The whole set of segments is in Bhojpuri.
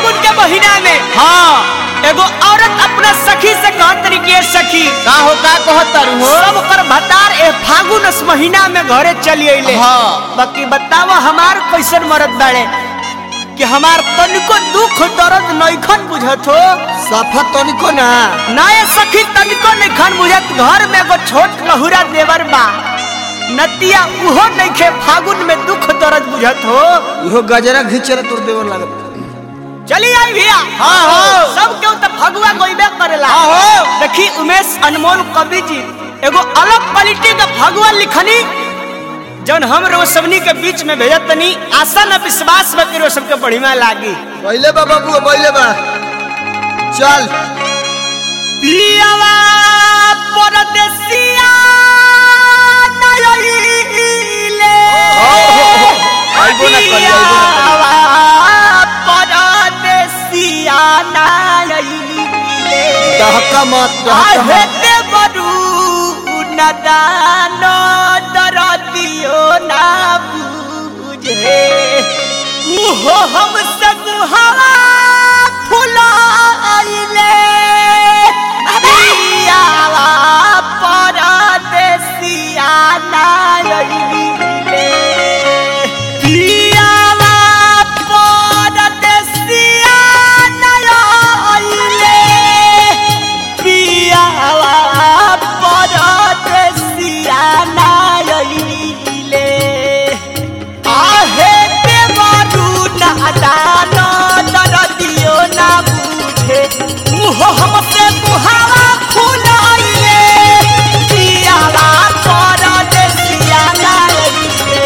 फागुन के महीना में हाँ एगो औरत अपना सखी से कहत तरीके सखी का हो का कहत तारू हो सब कर भतार ए फागुन इस महीना में घरे चली अइले हाँ। बाकी बतावा हमार कैसन मरद बाड़े कि हमार तनिको दुख दर्द नइखन बुझत हो सफा तनिको ना ना ये सखी तनिको नइखन बुझत घर में एगो छोट लहुरा देवर बा नतिया उहो नइखे फागुन में दुख दर्द बुझत हो इहो गजरा घिचल तोर देवर लागत चली आई भैया हाँ, हाँ। सब केहू तो फगुआ गोइबे करेला हाँ, हाँ। देखी उमेश अनमोल कवि जी एगो अलग क्वालिटी का फगुआ लिखनी जौन हम रो सबनी के बीच में भेजत तनी आशा न विश्वास में करो सबके बढ़िया लागी पहले बा बाबू पहले बा चल पियावा परदेसिया नयइले आइबो ना करी, आइबो ना करी। पियावा परदेसिया नयइले दहका मत दहका आहे मत ते बरू नदान दरदियो ना बुझे उहो हम सब हवा फुलाइले पियावा परदेसिया नाइले पियावा परदेसिया नाइले पियावा परदेसिया नाइले आहे देवरू नादान दरदियो ना बुझे मुहो हमसे मुहावा फुलाइले पियावा परदेसिया नाइले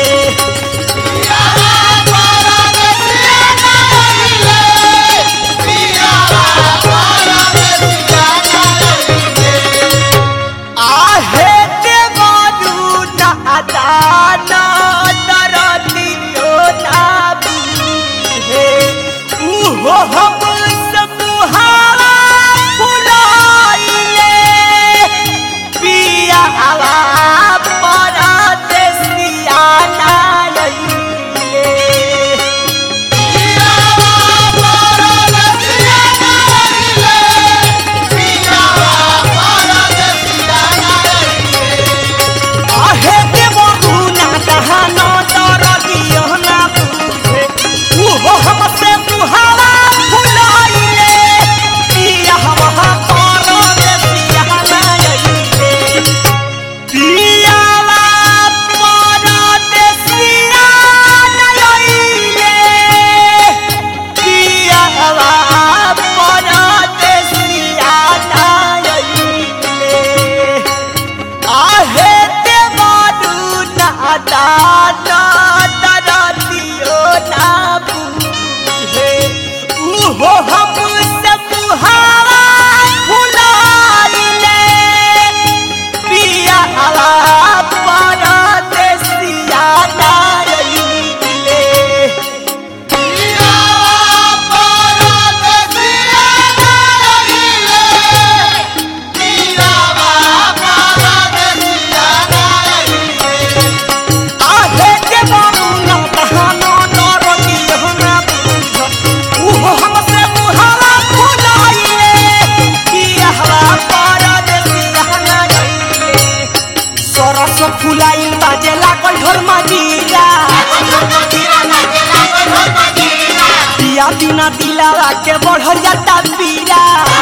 आहे देवरू नादान दरदियो ना बुझे उहो हम समूहावा फुलाइले पियावा परदेसिया नाइले आहे देवरू नादान दरदियो ना बुझे उहो हमसे मुहावा फुलाइले पियावा परदेसिया नाइले पियावा परदेसिया नाइले पियावा परदेसिया नाइले आहे देवरू नादान दरदियो ना बुझे उहो हम समूहावा फुलाइले पियावा परदेसिया नाइले आहे देवरू नादान दरदियो ना बुझे उहो हमसे मुहावा फुलाइले पियावा परदेसिया नाइले सरस फुलाइल बाजे लागल ढोल मजीरा पिया बिना दिलावा के बढ़ल जाता पीरा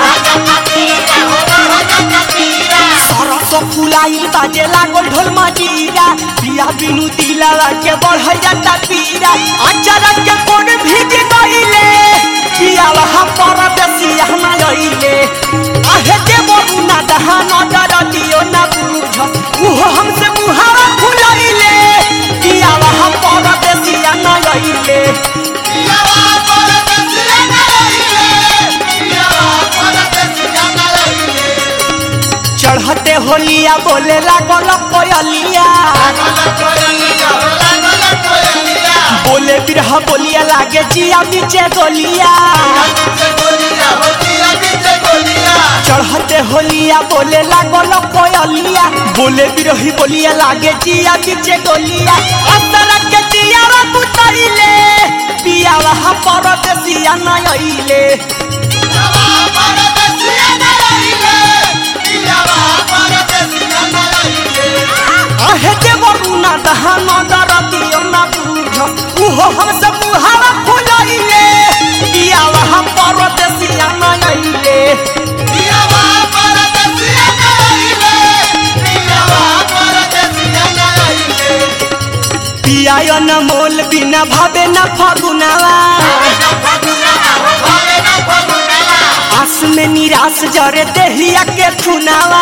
सरस फुलाइल बाजे लागल ढोल मजीरा पिया बिनु दिलावा के बढ़ल जाता पीरा अचानक के कोन भीज गइले पिया वहाँ पर बेसिया ना गइले आहे के बबू ना दहान डर दियो ना बुझ उहो हमसे मुहावा फुलाइले पिया वहाँ पर बेसिया ना गइले चढ़ते होलिया बोले लागल कोयलिया बोले बिरह बोलिया लागे जिया नीचे गोलिया चढ़ते होलिया बोले लागल कोयलिया बोले बिरही बोलिया लागे जिया नीचे गोलिया असर के जिया बुतैले पिया वहाँ परदेसिया न अइले आहे देवरुना दहन दरदियो न बुझ उहो हमसे मुहावा फुलइले पियावा परदेसिया न अइले पियायो न मोल बिना भावे न फगुनावा आस में निराश जरे देहिया के खुनावा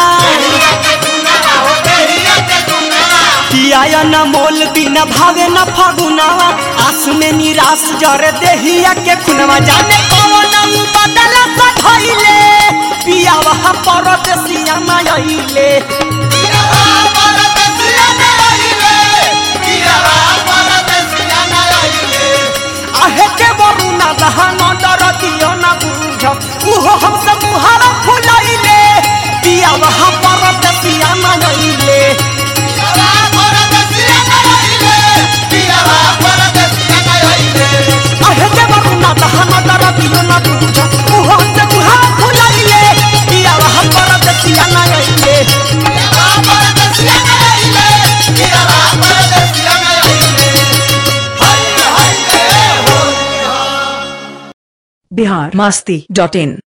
पियायो न मोल बिना भावे न फगुनावा आस में निराश जरे देहिया के खुनावा जाने कौन बदल सधइले पियावा परदेसिया न अइले आहे के बरुना दहन दरदियो न बुझ उहो हमसे मुहारा फुलइले पियावा परदेसिया न अइले आहे के बरुना दहन दरदियो न बुझ उहो हमसे मुहारा फुलइले पियावा परदेसिया न अइले बिहार मस्ती डॉट इन